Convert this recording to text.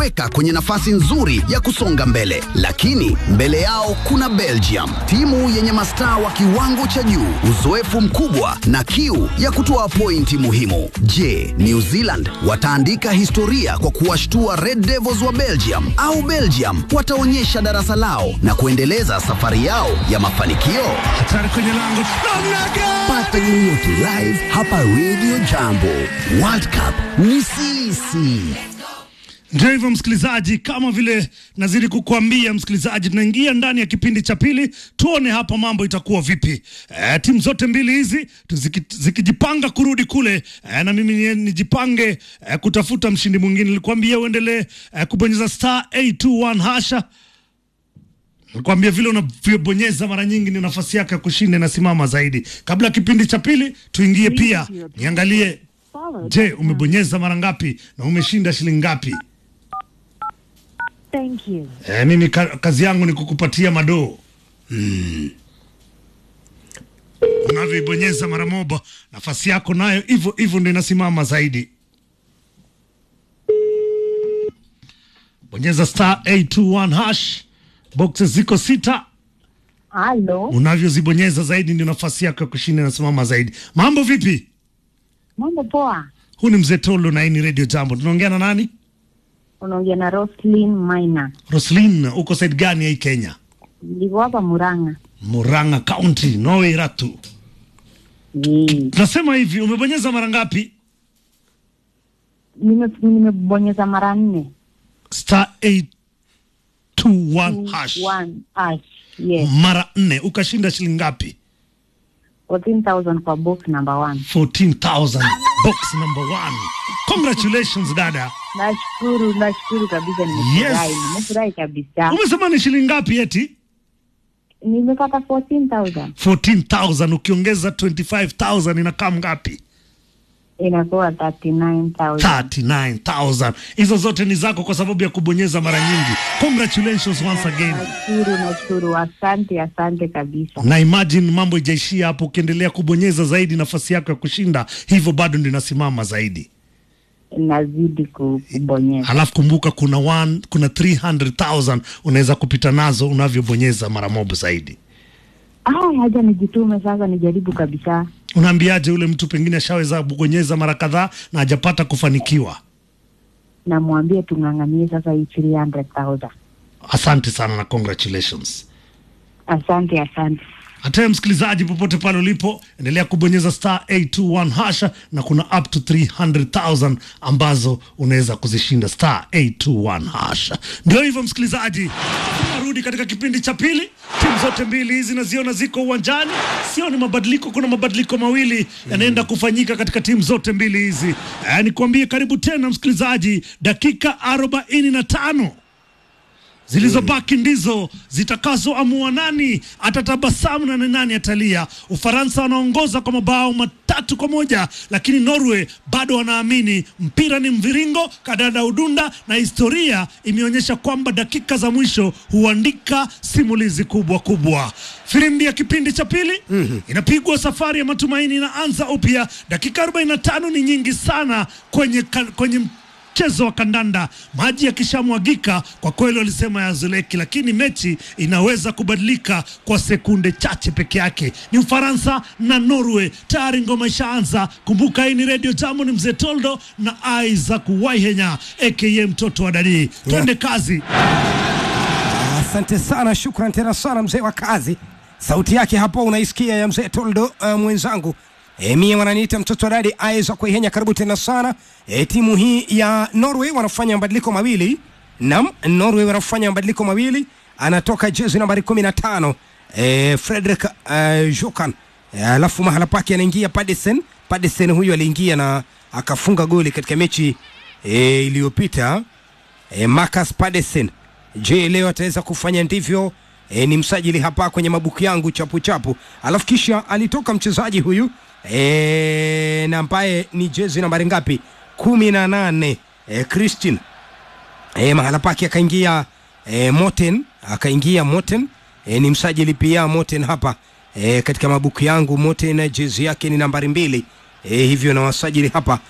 inawaweka kwenye nafasi nzuri ya kusonga mbele, lakini mbele yao kuna Belgium, timu yenye mastaa wa kiwango cha juu, uzoefu mkubwa na kiu ya kutoa pointi muhimu. Je, New Zealand wataandika historia kwa kuwashtua Red Devils wa Belgium au Belgium wataonyesha darasa lao na kuendeleza safari yao ya mafanikio? Hatari kwenye lango. Namna gani? Pata game yote live hapa Radio Jambo. World Cup ni sisi. Ndio hivyo msikilizaji, kama vile nazidi kukuambia msikilizaji, tunaingia ndani ya kipindi cha pili, tuone hapa mambo itakuwa vipi. E, timu zote mbili hizi ziki- zikijipanga kurudi kule e, na mimi ni- nijipange e, kutafuta mshindi mwingine. Nilikwambia uendelee e, kubonyeza star 821 hasha Nikwambia vile unavyobonyeza mara nyingi ni nafasi yako ya kushinda inasimama zaidi. Kabla ya kipindi cha pili, tuingie pia niangalie, je, umebonyeza mara ngapi na umeshinda shilingi ngapi? Thank you. E, mimi ka, kazi yangu ni kukupatia madoo mm. Unavyoibonyeza mara moja, nafasi yako nayo hivyo hivyo ndio inasimama zaidi. Bonyeza star 821 hash, boxes ziko sita. Halo, Unavyozibonyeza zaidi ndio nafasi yako ya kushinda inasimama zaidi. Mambo vipi? mambo poa. Huu ni mzee Tolo na hii ni Radio Jambo. Tunaongea na nani? Unaongea na Roslyn Maina, Roslin, uko side gani ya hii Kenya? niko hapa Murang'a. Murang'a County, Norway Ratu. Eh, Tunasema hivi, umebonyeza mara ngapi? nime- nimebonyeza mara nne Star 821 hash. One hash. Yes, Mara nne ukashinda shilingi ngapi? 14,000 kwa box number one. 14,000 box number one. Congratulations dada. Nashukuru, nashukuru kabisa, nimefurahi, Yes. nimefurahi kabisa. Umesema ni shilingi ngapi eti? Nimepata 14,000 14,000 ukiongeza 25,000 inakaa ngapi? inakuwa 39,000. 39,000. Hizo zote ni zako kwa sababu ya kubonyeza mara nyingi. Congratulations once again. Nashukuru, nashukuru, asante, asante kabisa. Na imagine mambo ijaishia hapo, ukiendelea kubonyeza zaidi, nafasi yako ya kushinda hivyo bado ndio inasimama zaidi. Nazidi kubonyeza. Halafu kumbuka kuna one, kuna 300,000 unaweza kupita nazo unavyobonyeza mara moja zaidi. Ah, haja nijitume sasa, nijaribu kabisa. Unaambiaje ule mtu pengine ashaweza kubonyeza mara kadhaa na hajapata kufanikiwa? Namwambia tung'ang'anie sasa hii 300,000. Asante sana na congratulations. Asante, asante. Hata msikilizaji, popote pale ulipo, endelea kubonyeza star 821 hasha, na kuna up to 300,000 ambazo unaweza kuzishinda star 821 hasha. Ndio hivyo msikilizaji, tunarudi katika kipindi cha pili. Timu zote mbili hizi naziona ziko uwanjani, sio ni mabadiliko. Kuna mabadiliko mawili yanaenda kufanyika katika timu zote mbili hizi. Eh, nikwambie karibu tena msikilizaji, dakika 45 zilizobaki ndizo zitakazoamua nani atatabasamu na ni nani atalia. Ufaransa wanaongoza kwa mabao matatu kwa moja, lakini Norway bado wanaamini mpira ni mviringo, kadada udunda, na historia imeonyesha kwamba dakika za mwisho huandika simulizi kubwa kubwa. Filimbi ya kipindi cha pili inapigwa, safari ya matumaini inaanza upya. Dakika 45 ni nyingi sana kwenye, ka- kwenye mchezo wa kandanda. Maji yakishamwagika kwa kweli, walisema yazoleki, lakini mechi inaweza kubadilika kwa sekunde chache peke yake. Ni Ufaransa na Norway, tayari ngoma ishaanza. Kumbuka hii ni Radio Jambo, ni mzee Toldo na Isaac Waihenya aka mtoto wa Danii. Twende kazi. Asante sana, shukran tena sana mzee wa kazi. Sauti yake hapo unaisikia ya mzee Toldo uh, mwenzangu. E, mie wananiita mtoto wa dadi Isaac Kuihenya, karibu tena sana. E, timu hii ya Norway wanafanya mabadiliko mawili. Naam, Norway wanafanya mabadiliko mawili. Anatoka jezi nambari 15 e, Frederick uh, Jokan E, alafu mahala pake anaingia Padisen. Padisen huyu aliingia na akafunga goli katika mechi e, iliyopita e, Marcus Padesen. Je, leo ataweza kufanya ndivyo? E, ni msajili hapa kwenye mabuku yangu chapu chapu. Alafu kisha alitoka mchezaji huyu e, na ambaye ni jezi nambari ngapi? kumi na nane e, Christian e, mahala pake akaingia e, Moten akaingia Moten e, ni msajili pia Moten hapa e, katika mabuku yangu Moten jezi yake ni nambari mbili e, hivyo na wasajili hapa